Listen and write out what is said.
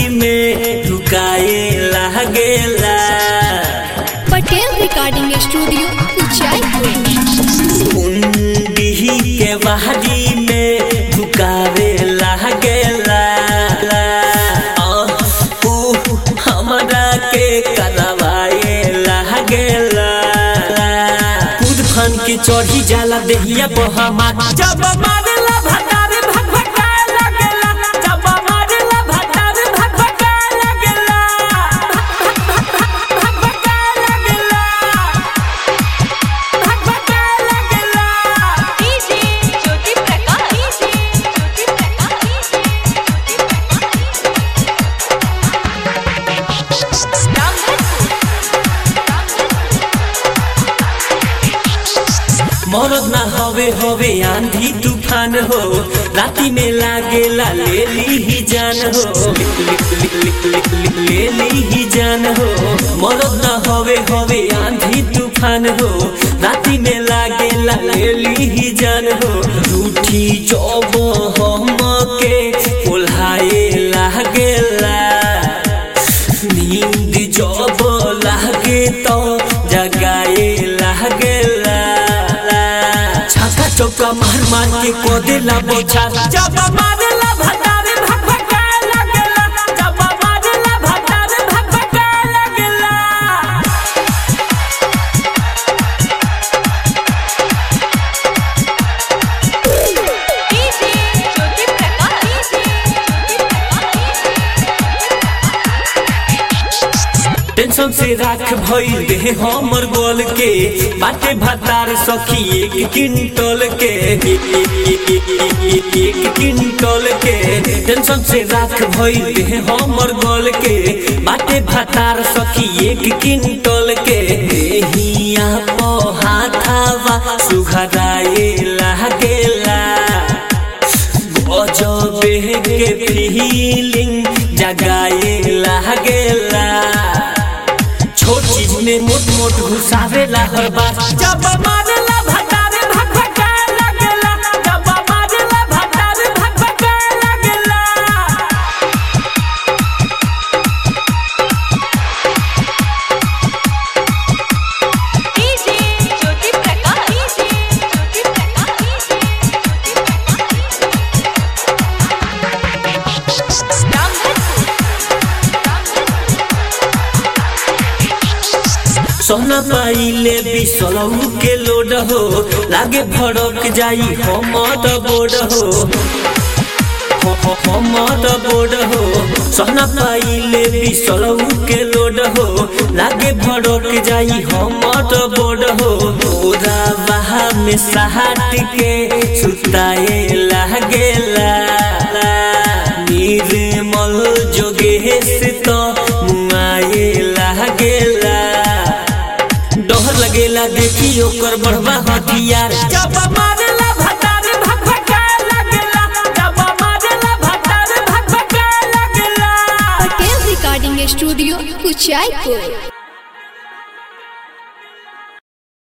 बहारी में ढुकाए लागेला पटेल रिकॉर्डिंग स्टूडियो उचाईपुर कुंडी के बहारी में ढुकावे लागेला आह, ऊ हमरा के करवाए लागेला कूद फन के चढ़ी जाला देहिया बहमा जब मारेला भटारे भग भगाए लागेला जब मारेला भटारे भग भगाए लागेला भग भगाए लागेला भग भगाए लागेला डीजे ज्योति प्रकाश डीजे ज्योति मरद ना हवे हवे आंधी तूफान हो राती में लागेला ले ली ही जान हो ले ली ही जान हो मरद ना हवे हवे आंधी तूफान हो राती में लागेला ले ली ही जान हो रूठी चौब हम के कोल्हाए लागेला नींद जब लागे तो जगाए लागेला छक्का चौका मार मार के को देला बोछा जब मारेला भटारे भग भगाए लागेला जब मारेला भटारे भग भगाए लागेला डीजे ज्योति प्रकाश टेंशन से राख भइल देह हमर गोल के बाटे भतार सखी एक किंटल के एक किंटल के टेंशन से राख भइल देह हमर गोल के बाटे भतार सखी एक किंटल के हिया पो हाथावा सुघराए लागेला गजबे के फीलिंग जगाए लागेला छोट चीज में मोट मोट घुसावेला हर बार जब मारेला भटारे भग भगाए लागेला जब मारेला भटारे भग भगाए लागेला डीजे ज्योति प्रकाश डीजे ज्योति सोना पाइले बिसलऊ के लोड हो लागे भड़क जाई हमर बोर्ड हो ह- ह- हमर बोर्ड हो सोना पाइले बिसलऊ के लोड हो लागे भड़क जाई हमर बोर्ड हो ओरा बहा में सहाट के सुताए लागेला निर्मल जोगेश तो मुआए लागेला डर लगेला देखी ओकर बढ़वा हथियार जब मारेला भटारे भग भगाए लागेला जब मारेला भटारे भग भगाए लागेला पटेल रिकॉर्डिंग स्टूडियो उचाईपुर